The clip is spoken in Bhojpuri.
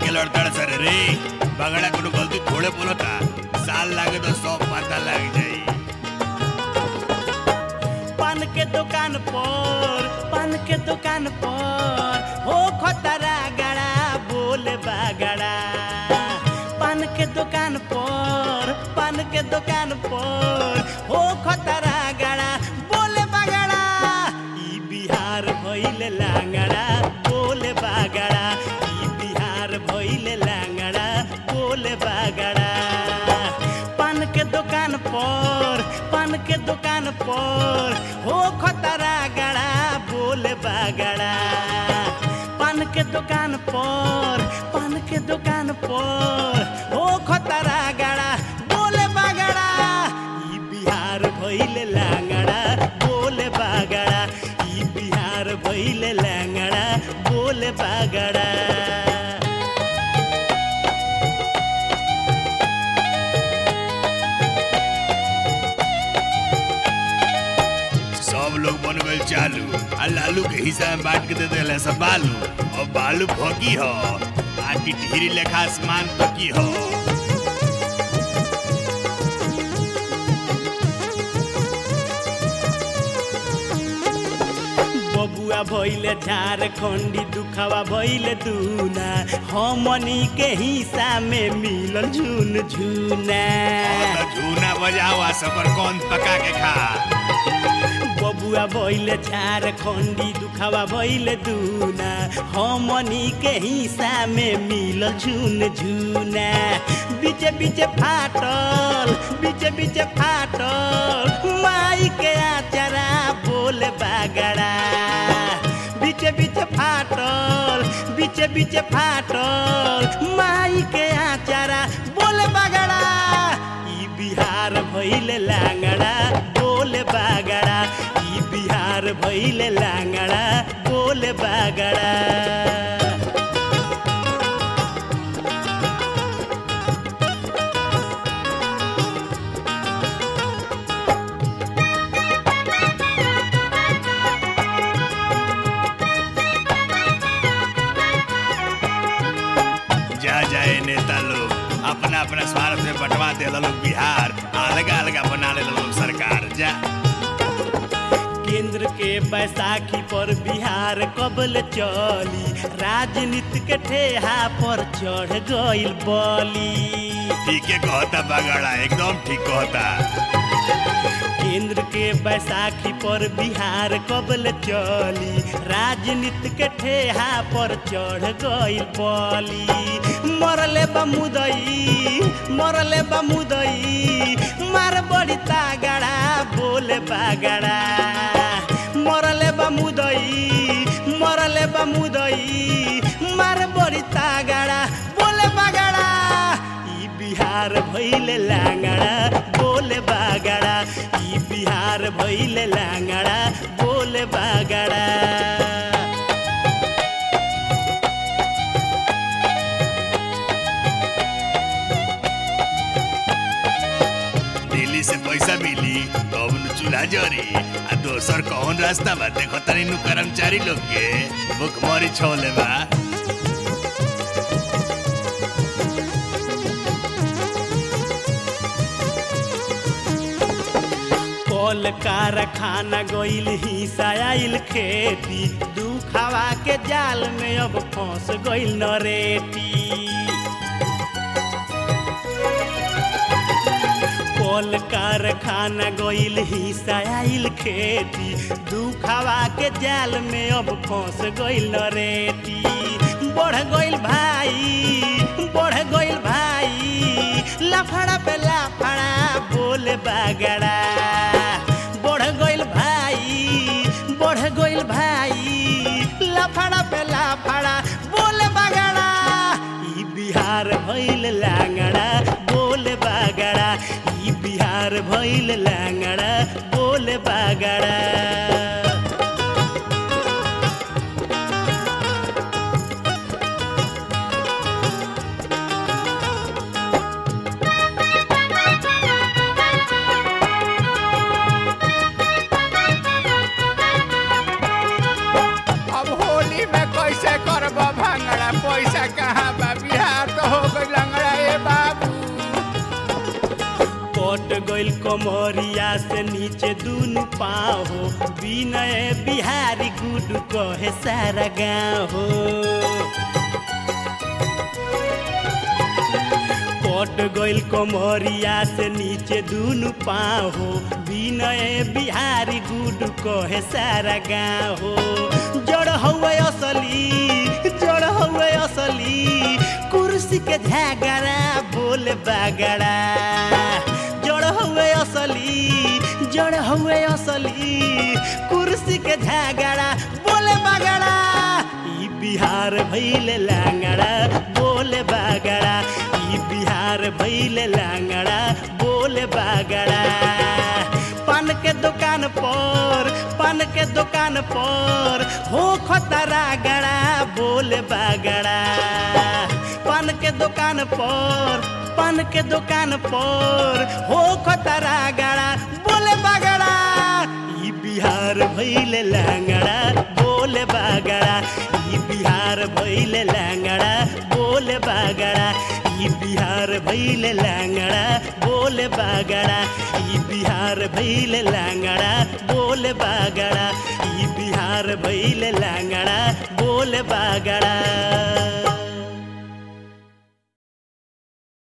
के लड़तड़ सर रे बगड़ा कोनो गलती थोड़े बोलता साल लागे तो सब पता लग जाई पान के दुकान पर पान के दुकान पर हो खतरा गड़ा बोले बागड़ा पान के दुकान पर पान के दुकान पर हो खतरा गड़ा बोले बागड़ा ई बिहार भइले लांगड़ा बोले बागड़ा ई बिहार भइले लांगड़ा बोले बागड़ा पान के दुकान पर पान के दुकान पर हो खतरा गड़ा बोले बागड़ा पान के दुकान पर पान के दुकान पर हो खतरा गड़ा बोले बागड़ा ई बिहार भइले लांगड़ा बोले बागड़ा ई बिहार भइले लांगड़ा बोले बागड़ा सब लोग बन गए चालू आ लालू के हिस्सा में बांट के दे देले सब बालू और बालू भोगी हो आ टिटहिरी लेखा आसमान तकी हो बबुआ भइले झारखंडी दुखावा भइले दूना हमनी के हिस्सा में मिलल झुन झुना और तो झूना बजाओ आ सबर कौन पका के खा बबुआ भइले झारखंडी दुखावा भइले दूना हमनी के हिस्सा में मिलल झुन झुना बीचे बीचे फाटल बीचे बीचे फाटल माई के आचरा बोले बागड़ा बीचे बीचे फाटल बीचे बीचे फाटल माई के आचारा बोले बागड़ा ई बिहार भइले लांगड़ा बोले बागड़ा ई बिहार भइले लांगड़ा बोले बागड़ा जा जाए नेता लोग अपना अपना स्वार्थ में बंटवा दे लोग बिहार अलग अलग बना ले लोग सरकार जा केंद्र के बैसाखी पर बिहार कबल चली राजनीति के ठेहा पर चढ़ गइल बली ठीक है कहता बगड़ा एकदम ठीक कहता केंद्र के बैसाखी पर बिहार कबल चली राजनीति के ठेहा पर चढ़ गइल बली मरले बमुदई मरले बमुदई मार बड़ी तागड़ा बोले बागड़ा मरले बमुदई मरले बमुदई मार बड़ी तागड़ा बोले बागड़ा ई बिहार भइले लांगड़ा बोले बागड़ा ई बिहार भइले लांगड़ा बोले बागड़ा दिल्ली से पैसा मिली तब नु चूल्हा जरी आ दोसर कौन रास्ता बा देखो तनी नु कर्मचारी लोग के भुखमरी छोले बा कल कारखाना गइल हिस्सा आइल खेती दुखावा के जाल में अब फंस गइल नरेटी कल कारखाना गइल हिस्सा आइल खेती दुखावा के जाल में अब फंस गइल नरेटी बढ़ गइल भाई बढ़ गइल भाई लफड़ा पे लफड़ा बोले बागड़ा बढ़ गइल भाई बढ़ गइल भाई लफड़ा पे लफड़ा बोले बागड़ा ई बिहार भइल लांगड़ा बोले बागड़ा ई बिहार भइल लांगड़ा बोले बागड़ा अब होली में कैसे करब भांगड़ा पैसा कहाँ बा बिहार कमरिया से नीचे दुनु पाँव हो विनय बिहारी गुडू कहे सारा गाँव हो कट गइल कमरिया से नीचे दुनु पाँव हो विनय बिहारी गुडू कहे सारा गाँव हो जड़ हौवे असली जड़ हौवे असली कुर्सी के झगड़ा बोले बागड़ा जड़ हौवे असली जड़ हौवे असली कुर्सी के झगड़ा बोले बागड़ा ई बिहार भैले लांगड़ा बोले बागड़ा ई बिहार भैले लांगड़ा बोले बागड़ा पान के दुकान पर पान के दुकान पर हो खतरा गड़ा बोले बागड़ा पान के दुकान पर पान के दुकान पर हो खतरा गड़ा बोले बागड़ा ई बिहार भैले लांगड़ा बोले बागड़ा ई बिहार भैले लांगड़ा बोले बागड़ा ई बिहार भैले लांगड़ा बोले बागड़ा ई बिहार भैले लांगड़ा बोले बागड़ा ई बिहार भैले लांगड़ा बोले बागड़ा